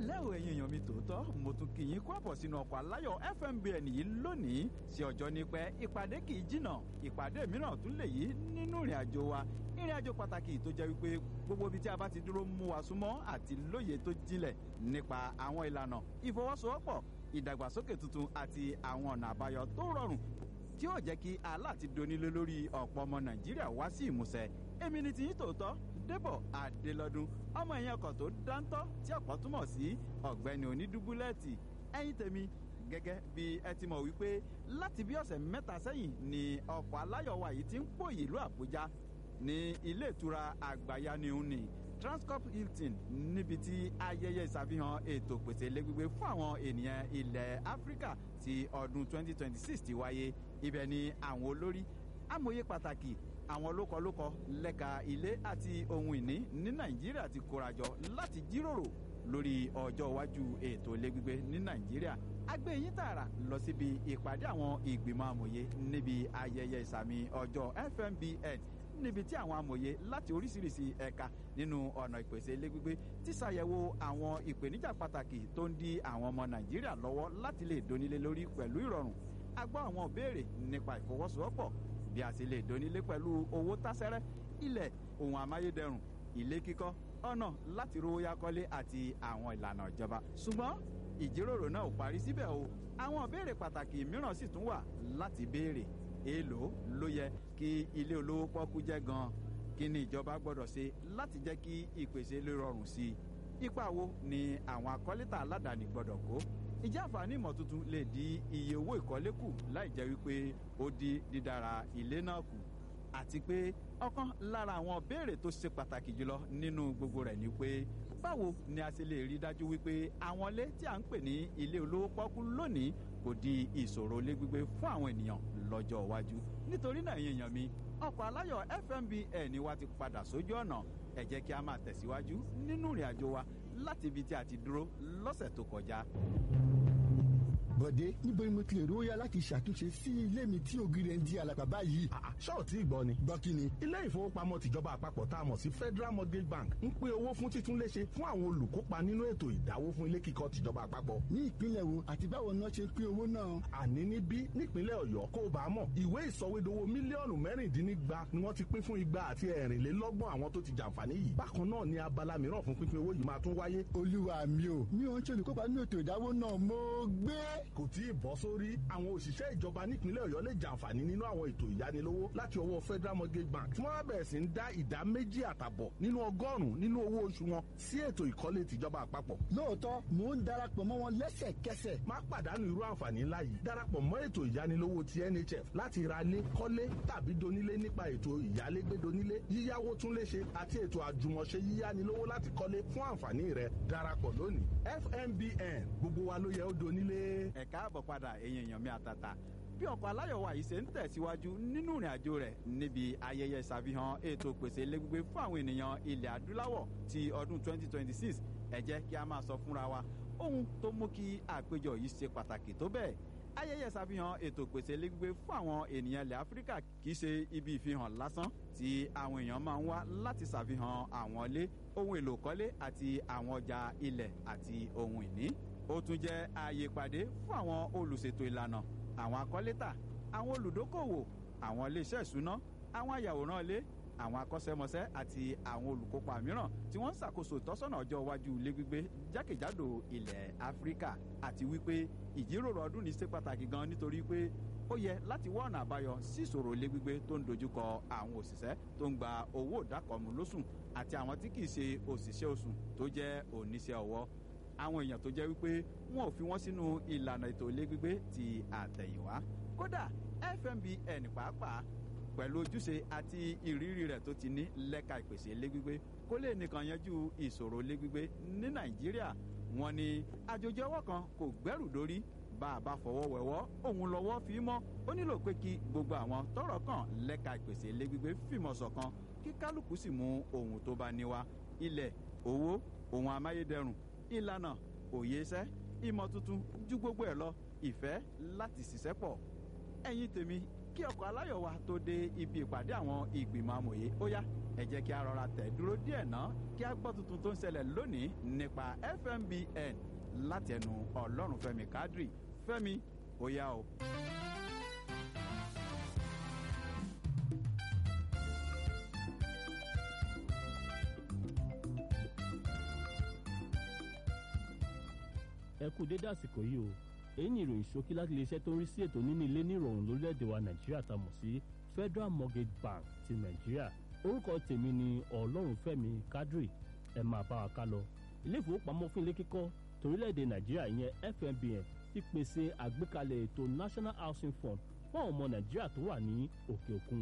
ẹ̀lẹ́ o ẹ̀yin èèyàn mi tòótọ́ mo tún kí yín kó àbọ̀ sínú ọkọ̀ aláyọ̀ fmbn yìí lónìí sí ọjọ́ ní pẹ́ ìpàdé kì í jìnà ìpàdé mìíràn tún lè yí nínú ìrìn àjò wa ìrìn àjò pàtàkì tó jẹ́ wípé gbogbo ibi tí a bá ti dúró mú wa súnmọ́ àti lóye tó jinlẹ̀ nípa àwọn ìlànà ìfọwọ́sowọ́pọ̀ ìdàgbàsókè tuntun àti àwọn ọ̀nà àbáyọ tó rọrùn tí yóò jẹ́ kí aláàtí donílé lórí ọ̀pọ̀ ọmọ nàìjíríà wá sí ìmúṣẹ èmi ni tiyín tòótọ́ débọ̀ adélọ́dún ọmọ ẹ̀yìn ọkọ̀ tó dáńtọ́ tí ọ̀pọ̀ túmọ̀ sí ọ̀gbẹ́ni onídúbúlẹ́ẹ̀tì ẹ̀yìn tèmi gẹ́gẹ́ bí ẹ ti mọ̀ wípé láti bí ọ̀sẹ̀ mẹ́ta sẹ́yìn ni ọkọ̀ aláyọ̀ wa yìí ti ń pòyì ìlú àbújá ní ilé ìtura àgbàyanu ní transcorp hilton níbi tí ayẹyẹ ìṣàfihàn ètò pèsè ilé gbígbé fún àwọn ènìyàn ilẹ̀ áfíríkà ti ọdún 2026 ti wáyé ibẹ̀ ni àwọn olórí amòye pàtàkì àwọn lókọlókọ lẹ́ka ilé àti ohun ìní ní nàìjíríà ti kórajọ láti jíròrò lórí ọjọ́ iwájú ètò ilé gbígbé ní nàìjíríà agbé yín tààrà lọ síbi ìpàdé àwọn ìgbìmọ̀ amòye níbi ayẹyẹ ìsàmì ọjọ́ fmbn níbi tí àwọn amòye láti oríṣiríṣi ẹ̀ka nínú ọ̀nà ìpèsè ilé gbígbé ti ṣàyẹ̀wò àwọn ìpèníjà pàtàkì tó ń di àwọn ọmọ nàìjíríà lọ́wọ́ láti lè donílé lórí pẹ̀lú ìrọ̀rùn a gbọ́ àwọn ìbéèrè nípa ìfọwọ́sowọ́pọ̀ bí a sì lè donílé pẹ̀lú owó tásẹ́rẹ́ ilẹ̀ ohun amáyédẹrùn ilé kíkọ́ ọ̀nà láti rówó yakọ́lé àti àwọn ìlànà ìjọba ṣùgbọ́n ìjíròrò náà ò parí síbẹ̀ o àwọn ìbéèrè pàtàkì mìíràn sì tún wà láti béèrè èèlò ló yẹ kí ilé olówó pọ́kú jẹ́ gan-an kí ni ìjọba gbọ́dọ̀ ṣe láti jẹ́ kí ìpèsè lè rọrùn sí i ipa wo ni àwọn akọ́létà aládàáni gbọ́dọ̀ kó ìjà àǹfààní ìmọ̀ tuntun lè di iye owó ìkọ́lé kù láì jẹ́ wípé ó di dídára ilé náà kù àti pé ọ̀kan lára àwọn béèrè tó ṣe pàtàkì jùlọ nínú gbogbo rẹ̀ ni pé báwo ni a ṣe lè rí dájú wípé àwọn ilé tí a ń pè ní ilé olówó pọ́kú lónìí kò di ìṣòro ilé gbígbé fún àwọn ènìyàn lọ́jọ́ iwájú nítorí náà yẹn èèyàn mi ọkọ̀ aláyọ̀ fmbn wa ti padà sójú ọ̀nà ẹ jẹ́ kí a máa tẹ̀síwájú nínú ìrìn àjò wa láti ibi tí a ti dúró lọ́sẹ̀ tó kọjá. bọ̀dé níbo ni mo ti lè rówó yá láti ṣàtúnṣe sí ilé mi tí ògiri ẹ̀ ń di àlàpà báyìí. ṣọ́ọ̀ tí ìgbọ́ ni. gbọ́ kí ni. ilé ìfowópamọ́ tìjọba àpapọ̀ tá a mọ̀ sí federal mortgage bank ń pín owó fún títúnléṣe fún àwọn olùkópa nínú ètò ìdáwó fún ilé kíkọ́ tìjọba àpapọ̀. ní ìpínlẹ̀ wo àti báwo ni wọ́n ṣe ń pín owó náà. àní níbí nípínlẹ̀ ọ̀yọ́ kó o bá mọ̀ ìwé ìsọwédowó mílíọ̀nù mẹ́rìndínnígba ni wọ́n ti pín fún igba àti ẹ̀rìnlélọ́gbọ̀n àwọn tó ti jàǹfààní yìí. bákan náà ni abala mìíràn fún pínpín owó yìí máa tún wáyé. olúwa mi ò mi ò ń ṣe olùkópa nínú ètò ìdáwó náà mo gbé. kò tí ì bọ́ sórí àwọn òṣìṣẹ́ ìjọba nípínlẹ̀ ọ̀yọ́ lè jàǹfààní nínú àwọn ètò ìyánilówó láti ọwọ́ federal mortgage bank tí wọ́n bá bẹ̀rẹ̀ sí ń dá ìdá méjì àtàbọ̀ nínú ọgọ́rùn-ún nínú owó oṣù wọn sí ètò ìkọ́lé tìjọba àpapọ̀. lóòótọ́ mò ń darapọ̀ mọ́ wọn lẹ́sẹ̀kẹsẹ̀. má pàdánù irú àǹfààní ńlá yìí darapọ̀ mọ́ ètò ìyánilówó ti nhf láti ra lé kọ́lé tàbí donílé nípa ètò ìyálégbé donílé yíyáwó túnléṣe àti ètò àjùmọ̀ṣe yíyánilówó láti kọ́lé fún àǹfààní rẹ darapọ̀ lónìí fmbn gbogbo wa ló yẹ ó donílé. ẹ káàbọ̀ padà èèyàn èèyàn mi àtàtà bí ọkọ̀ aláyọ̀ wa yìí ṣe ń tẹ̀síwájú nínú ìrìn àjò rẹ̀ níbi ayẹyẹ ìṣàfihàn ètò pèsè ilé gbígbé fún àwọn ènìyàn ilẹ̀ adúláwọ̀ ti ọdún 2026 ẹ jẹ́ kí a máa sọ fúnra wa ohun tó mú kí àpéjọ yìí ṣe pàtàkì tó bẹ́ẹ̀ ayẹyẹ ìṣàfihàn ètò pèsè ilé gbígbé fún àwọn ènìyàn ilẹ̀ áfíríkà kì í ṣe ibi ìfihàn lásán tí àwọn èèyàn máa ń wá láti ṣàfihàn àwọn ilé ohun èlò kọ́lé àti àwọn ọjà ilẹ̀ àti ohun ìní ó tún jẹ́ ààyè ìpàdé fún àwọn olùṣètò ìlànà àwọn akọ́létà àwọn olùdókòwò àwọn iléeṣẹ́ ìṣúná àwọn ayàwòrán ilé àwọn akọ́ṣẹ́mọṣẹ́ àti àwọn olùkópa mìíràn tí wọ́n ń ṣàkóso ìtọ́sọ́nà ọjọ́ iwájú ilé gbígbé jákèjádò ilẹ̀ áfíríkà àti wípé ìjíròrò ọdún ní ṣe pàtàkì gan nítorí pé ó yẹ láti wá ọ̀nà àbáyọ sí ìṣòro ilé gbígbé tó ń dojúkọ àwọn òṣìṣẹ́ tó ń gba owó ìdákọ̀mù lóṣù àti àwọn tí kì í ṣe òṣìṣẹ́ oṣù tó jẹ́ oníṣẹ́ ọwọ́ àwọn èèyàn tó jẹ́ wípé wọn ò fi wọ́n sínú ìlànà ètò ilé gbígbé ti àtẹ̀yìnwá kódà fmbn pàápàá pẹ̀lú ojúṣe àti ìrírí rẹ̀ tó ti ní lẹ́ka ìpèsè ilé gbígbé kó lè nìkan yanjú ìṣòro ilé gbígbé ní nàìjíríà wọn ni àjòjì ọwọ́ kan kò gbẹ́rù dórí bá a bá fọwọ́ wẹ̀wọ́ òun lọ́wọ́ fi mọ́ ó nílò pé kí gbogbo àwọn tọrọ kàn lẹ́ka ìpèsè ilé gbígbé fìmọ̀ ṣọ̀kan kí kálukú sì mú ohun tó bá níwá ilẹ̀ owó ohun amáyédẹrùn ìlànà òye iṣẹ́ ìmọ̀ tuntun ju gbogbo ẹ̀ lọ ìfẹ́ láti ṣiṣẹ́ pọ̀ ẹ̀yin tèmi kí ọkọ̀ aláyọ̀ wa tó dé ibi ìpàdé àwọn ìgbìmọ̀ amòye ó yá ẹ jẹ́ kí a rọra tẹ̀ dúró díẹ̀ ná kí a gbọ́ tuntun tó ń ṣẹlẹ̀ lónìí nípa fmbn láti ẹnu ọlọ́runfẹ́mi kádírì fẹ́mi ó yá o. ẹ kú dédé àsìkò yìí o èyí ni ìròyìn ṣókí láti iléeṣẹ́ tó ń rí sí ètò níní ilé ní ìrọ̀rùn lórílẹ̀‐èdè wa nàìjíríà tá a mọ̀ sí federal mortgage bank ti nàìjíríà orúkọ tèmi ni ọlọ́runfẹ́mi kádírì ẹ máa bá wa ká lọ ilé ìfowópamọ́ fún ilé kíkọ́ torílẹ̀‐èdè nàìjíríà ìyẹn fmbn ti pèsè àgbékalẹ̀ ètò national housing fund fún àwọn ọmọ nàìjíríà tó wà ní òkè òkun